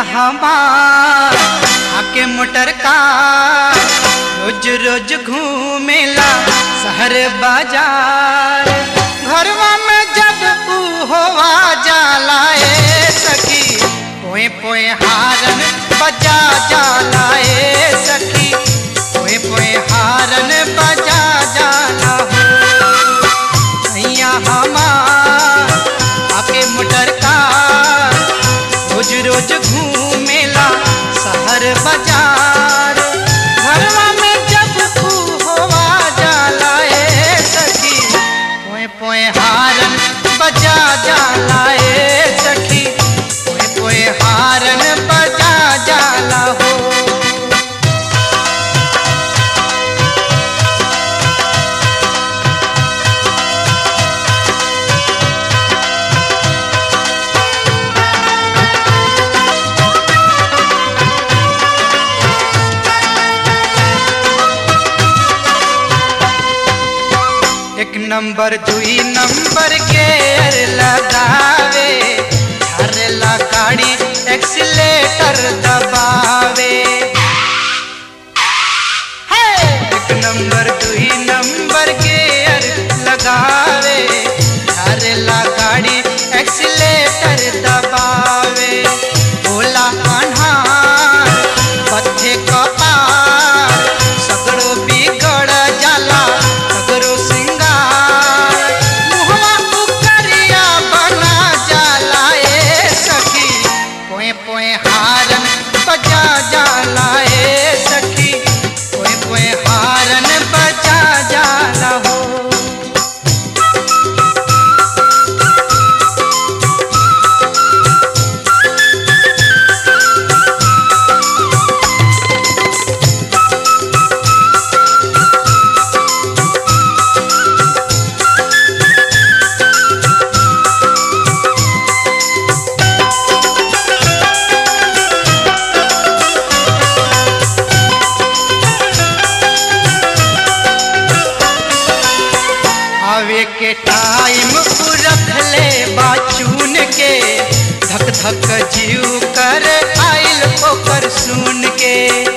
हमार आके मोटर का रोज रोज घूमेला शहर बाजार घरवा में जब ऊ होवा जाला ए सखी पोए पोए हारन बजा जाला ए सखी पोए पोए हारन बजा जाला हो सैया हमार आके मोटर का रोज रोज घूमेला शहर बाजार घरवा में जब तू होवा जाला ए सखी पोए पोए हारन बजा जाला ए सखी पोए पोए हारन बजा जाला हो एक नंबर दुई नंबर के अर लगावे हरला गाड़ी एक्सीलेटर दबावे हे! एक नंबर दुई नंबर के अर लगावे हरला गाड़ी एक्सीलेटर दबावे बोला अन्हार पथे कपार सगड़ो बिगड़ जाला सगड़ो सिंगार मुहवा उकरिया बना जाला ए सखी पोए पोए हारन बजा जाला ए सखी पोए पोए हारन बजा जाला हो आवे के टाइम रख ले बाचून के धक धक जीव कर आइल ओकर सुन के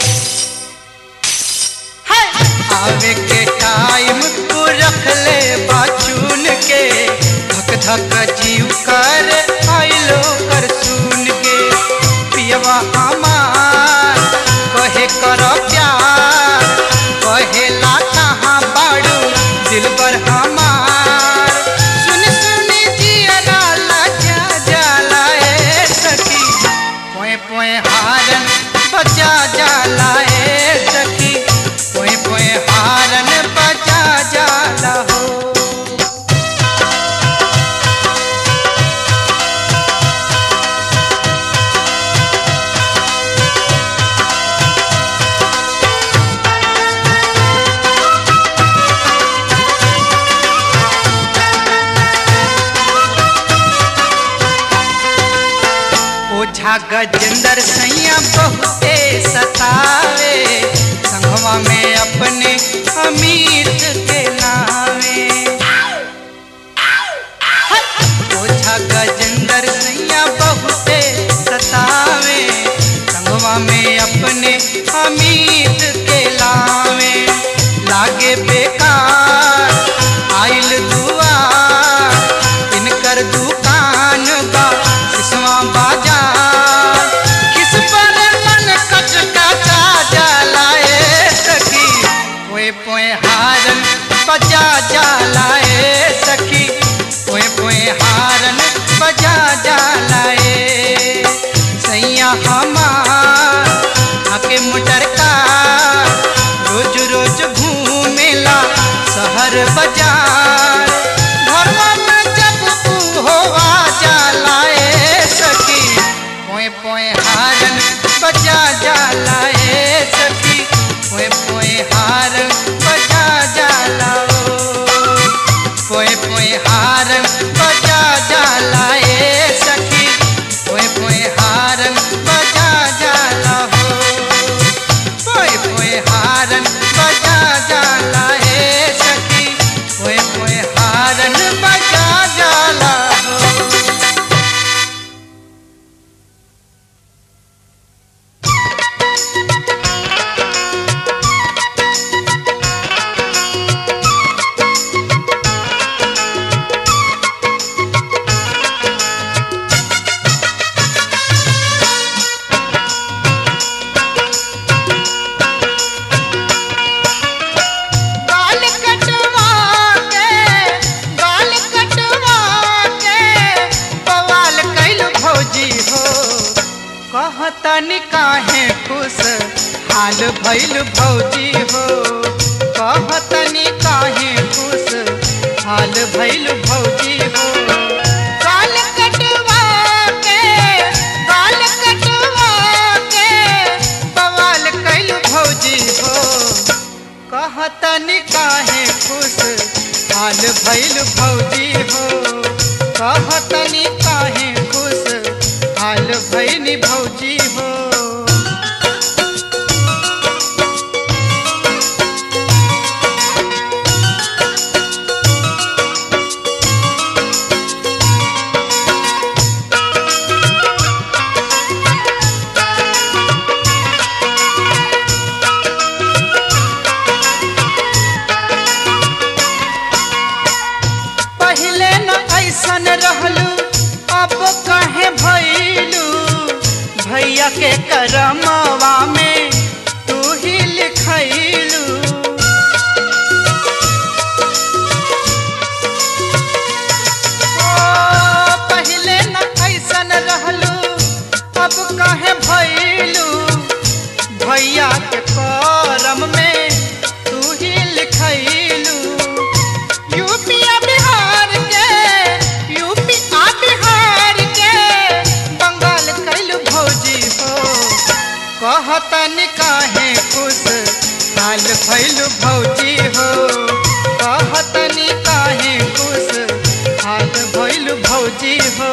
हाय! आवे के टाइम रख ले बाचून के धक धक जीव कर आइल ओकर सुन के पियवा हमार कहे कर प्यार कहेला कहाँ बाड़ू दिलबर हमार सुन सुन जियरा लजा जाला ए सखी पोए पोए हारन बजा जाला ए सखी पोए पोए हारन बजा जाला हो ओझा गजेंद्र सैया बहुते सतावे संगवा में अपने अमित के नावे ओझा गजेंद्र सैया बहुते सतावे संगवा में अपने अमित के लावे लागे बेकार आइल दुआर इनकर दुकान बा सिसवा बाजार किस पर मन कचकचा जाला ए सखी पोए पोए हारन बजा जाला ए सखी पोए पोए हारन बजा जाला कहतनी काहे खुश हाल भइल भौजी हो कहतनी काहे खुश हाल भइल भौजी हो गाल कटवा के गाल कटवा के बवाल कैल भौजी हो कहतनी काहे खुश हाल भइल भौजी हो कहतनी काहे खुश हाल भइल भौजी हो पहले न ऐसन रहलू अब कहे भैलू भैया के करमवा में तू ही लिखैलू ओ, पहले न ऐसन रहलू अब कहे भैलू भैया के करम में तू ही लिखैलू यूपी आ बिहार के यूपी आ बिहार के बंगाल कैल भौजी हो कहतन काहे खुश हाल भैल भौजी हो कहतन काहे खुश हाल भैल भौजी हो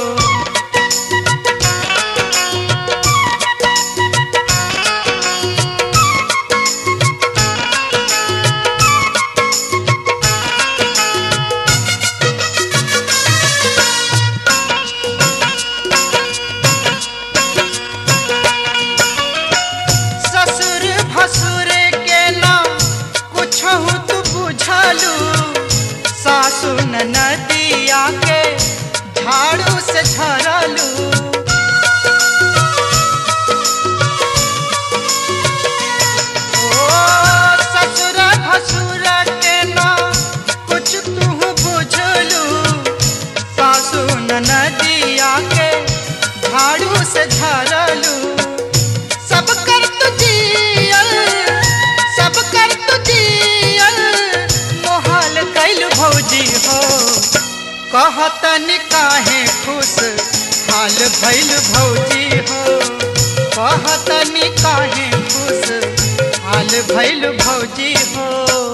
ससुर भसुर के ना कुछ तू बुझलू सासु नदिया के झाड़ू से झरलू ओ ससुर भसुर के ना कुछ तू बुझलू सासु नदिया के झाड़ू से झरलू सब कर तुझियल सब कर तुझियल मोहाल कैल भौजी हो कहतन काहे खुश हाल भैल भौजी हो कहतन काहे खुश हाल भैल भौजी हो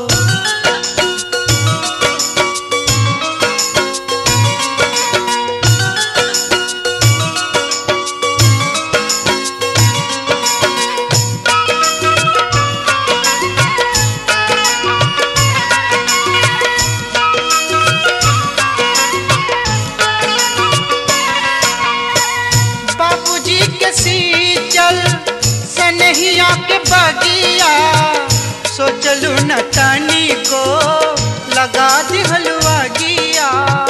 बाबूजी के सीचल सनहिया के बगिया सोचलू न तनी को लगा दिहलुआ गिया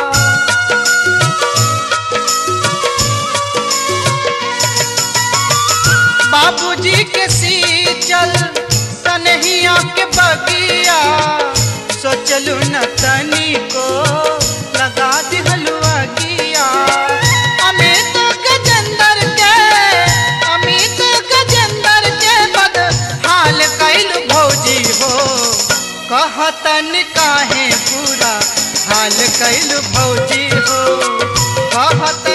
बाबूजी के सीचल सनहिया के बगिया सोचलू न तनी को लगा दिहलुआ गिया अमित गजेंद्र के अमित गजेंद्र के बद हाल कैल भौजी हो कहतन काहे पूरा हाल कैल भौजी हो कहत